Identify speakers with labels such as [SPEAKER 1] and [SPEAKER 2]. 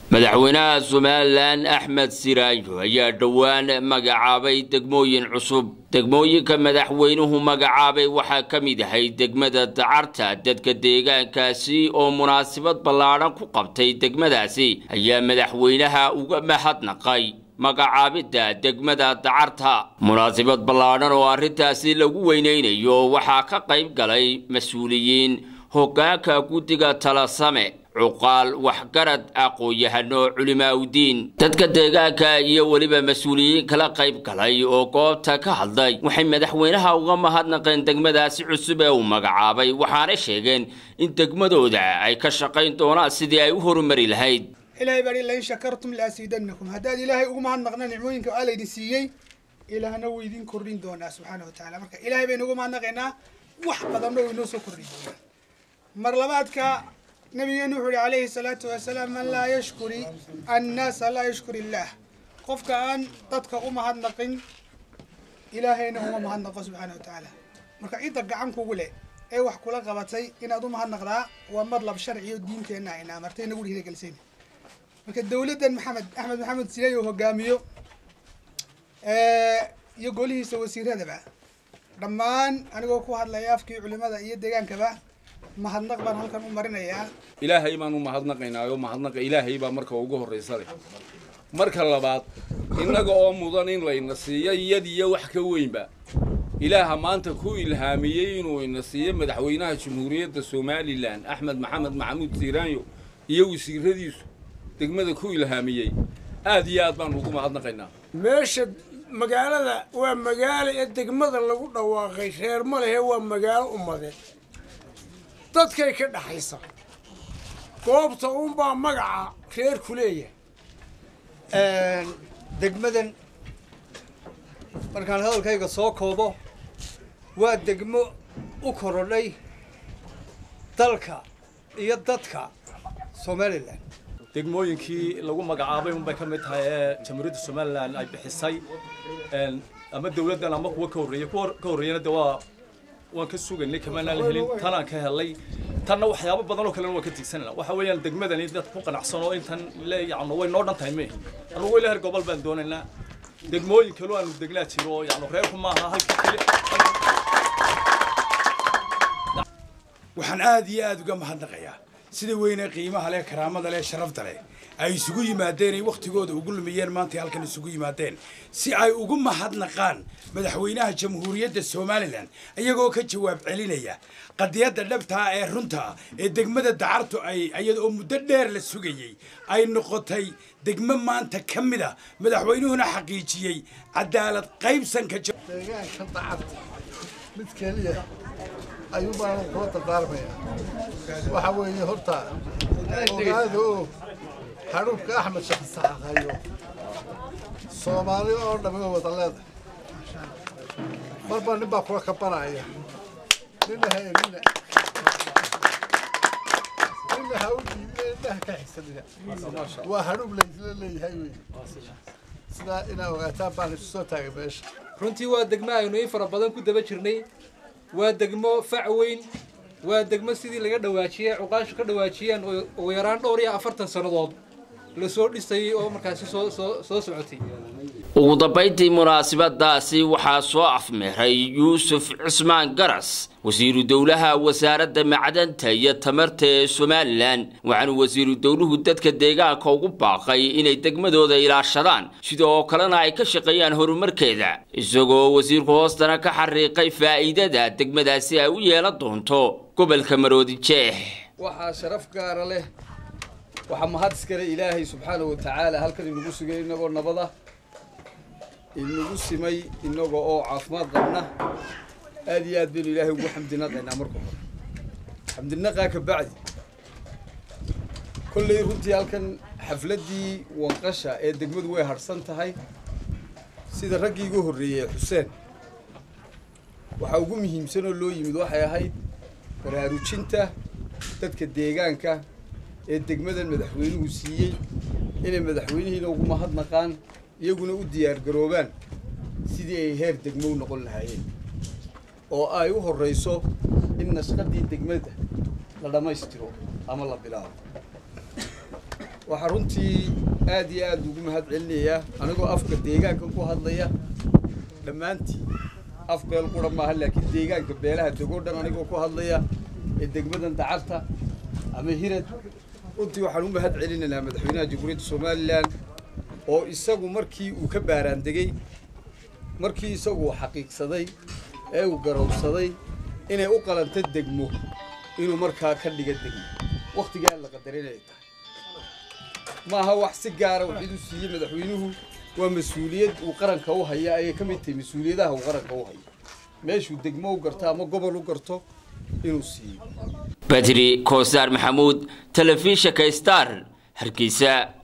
[SPEAKER 1] madaxweynaha somalilan axmed siraajo ayaa dhowaan magacaabay degmooyin cusub degmooyinka madaxweynuhu magacaabay waxaa ka mid ahay degmada dacarta dadka deegaankaasi oo munaasabad ballaadhan ku qabtay degmadaasi ayaa madaxweynaha uga mahadnaqay magacaabidda degmada dacarta munaasabad ballaadhan oo arrintaasi lagu weynaynayo waxaa ka qayb galay mas-uuliyiin hoggaanka guddiga talasame cuqaal waxgarad aqoon-yahano culimaaudiin dadka deegaanka iyo weliba mas-uuliyiin kala qayb galay oo goobta ka hadlay waxay madaxweynaha uga mahadnaqeen degmadaasi cusub ee uu magacaabay waxaana sheegeen in degmadooda ay ka shaqayn doonaan sidii ay u horumari lahayd
[SPEAKER 2] ilaahay baa lain shakartum laasiidanakum haddaad ilaahay ugu mahadnaqna nicmooyinka aa laydin siiyey ilaahna wuu idin kordhin doonaa subxaana wa tacala marka ilaahay baynu ugu mahadnaqaynaa wax badanna uu inoo soo kordhin doonaa mar labaadka nabigeenu wuxuu yihi calayhi salaatu wasalaam man laa yashkuri annaasa laa yashkur illaah qofka aan dadka u mahadnaqin ilaahayna uma mahadnaqo subxaana wa tacaala marka cidda gacan kugu leh ee wax kula qabatay inaad u mahadnaqdaa waa madlab sharci oo diinteenna ayna amartay nagu dhiirigelisayn marka dawladdan maxamed axmed maxamed siley oo hogaamiyo iyo golihiisa wasiiradaba dhammaan anigoo ku hadlaya afkii culimada iyo deegaankaba mahadnaq baan halkan u marinayaa
[SPEAKER 3] ilaahay baan u mahadnaqaynaayo mahadnaqa ilaahay baa marka ugu horraysa leh marka labaad innaga oo mudan in layna siiyo iyad iyo wax ka weynba ilaaha maanta ku ilhaamiyey inuu ina siiyo madaxweynaha jamhuuriyadda somalilan axmed maxamed maxamuud siiraanyo iyo wasiiradiisu degmada ku ilhaamiyey aad iyo aad baan ugu mahadnaqaynaa
[SPEAKER 4] meesha magaalada waa magaalo ee degmada lagu dhawaaqay reer ma lehe waa magaalo ummadeed dadkay ka dhaxaysa goobta uunbaa magaca reer ku leeyahay
[SPEAKER 5] degmadan markaan hadalkayga soo koobo waa degmo u korodhay dalka iyo dadka somalilan
[SPEAKER 6] degmooyinkii lagu magacaabay unbay ka mid tahay ee jamhuuriyadda somalilan ay bixisay ama dawladdan ama kuwa ka horreeyey kuwa ka horreeyana de waa waan ka sugaynay kamaanaan la helin tanaan ka helay tanna waxyaabo badan oo kalena waan ka tigsanayna waxa weeyaan degmadani dad ku qanacsan oo intan le yacno way noo dhan tahay meehi anugu ilaa her gobol baan doonaynaa degmooyin kaloo aanu degnaa jiro oo yacno reerku maaha halkii keli
[SPEAKER 7] waxaan aad iyo aad uga mahadnaqayaa sida weyne qiimaha leh karaamada leh sharafta leh ay isugu yimaadeen ay wakhtigooda ugu lumiyeen maantay halkan isugu yimaadeen si ay ugu mahadnaqaan madaxweynaha jamhuuriyadda somalilan iyagoo ka jawaab celinaya qadiyadda dhabtaa ee runta ee degmada dacartu ay iyada oo muddo dheer la sugayey ay noqotay degmo maanta ka mid a madaxweynuhuna xaqiijiyey cadaalad qaybsanka
[SPEAKER 8] deegaanka dacarta mid keliya ayuu baan kula dardaarmaya waxa weeye horta ogaada oo hadhuubka axmed shaqsaxaqayo soomaali oo dhammi oo wada leedahay marba nin baa kula kabanaya nina ha elina nina ha u dhiibina indhaha ka xigsanina waa hadhuub laysla leeyahay wey sidaa inaa ogaataan baan isu soo taagay meesha
[SPEAKER 9] runtii waa degmo aynu in fara badan ku daba jirnay waa degmo fac weyn waa degmo sidii laga dhawaajiyey cuqaashu ka dhawaajiyeen ugu yaraan dhowr iyo afartan sannadood lasoo dhisayey oo markaasi soo soo soo socotay
[SPEAKER 1] ugu dambayntii munaasabadaasi waxaa soo afmeeray yuusuf cismaan garas wasiiru dowlaha wasaaradda macdanta iyo tamarta ee somalilan waxaanu wasiiru dowluhu dadka deegaanka ugu baaqay inay degmadooda ilaashadaan sida oo kalena ay ka shaqeeyaan horumarkeeda isagoo wasiirku hoostana ka xariiqay faa'iidada degmadaasi ay u yeelan doonto gobolka maroodi jeex
[SPEAKER 10] waxaa sharaf gaara leh waxaa mahad iskale ilaahay subxaana wa tacaala halkan inagu sugay inagoo nabada inagu simay inaga oo caafimaad qabna aad iyo aad baynu ilaahay ugu xamdinaqaynaa marka hore xamdinaqaa ka bacdi kolley runtii halkan xafladdii wanqasha ee degmadu way harhsan tahay sida raggii igu horreeyey xuseen waxaa ugu muhiimsan oo loo yimid waxay ahayd baraarujinta dadka deegaanka ee degmadan madaxweynuhu siiyey inay madaxweynihiina ugu mahadnaqaan iyaguna u diyaargaroobaan sidii ay heer degmo u noqon lahaayeen oo ay u horrayso in nashqadii degmada la dhammaystiro ama la bilaabo waxaa runtii aad iyo aad ugu mahad celinayaa anigoo afka deegaanka ku hadlaya dhammaantii af beel qura maaha laakiin deegaanka beelaha degoo dhan anigoo ku hadlaya ee degmadan dacarta ama hirad runtii waxaan u mahad celinaynaa madaxweynaha jamhuuriyadda somalilan oo isagu markii uu ka baaraandegey markii isagu uu xaqiiqsaday ee uu garowsaday inay u qalanta degmo inuu markaa ka dhiga degmo wakhtigaa la qadarin ay tahay maaha wax si gaara waxid u siiyey madaxweynuhu waa mas-uuliyad uu qaranka u haya ayay ka mid tahay mas-uuliyadaha uu qaranka u hayo meeshuu degmo u garto ama gobol u garto inuu siiyo
[SPEAKER 1] badri koosaar maxamuud telefishinka star hargeysa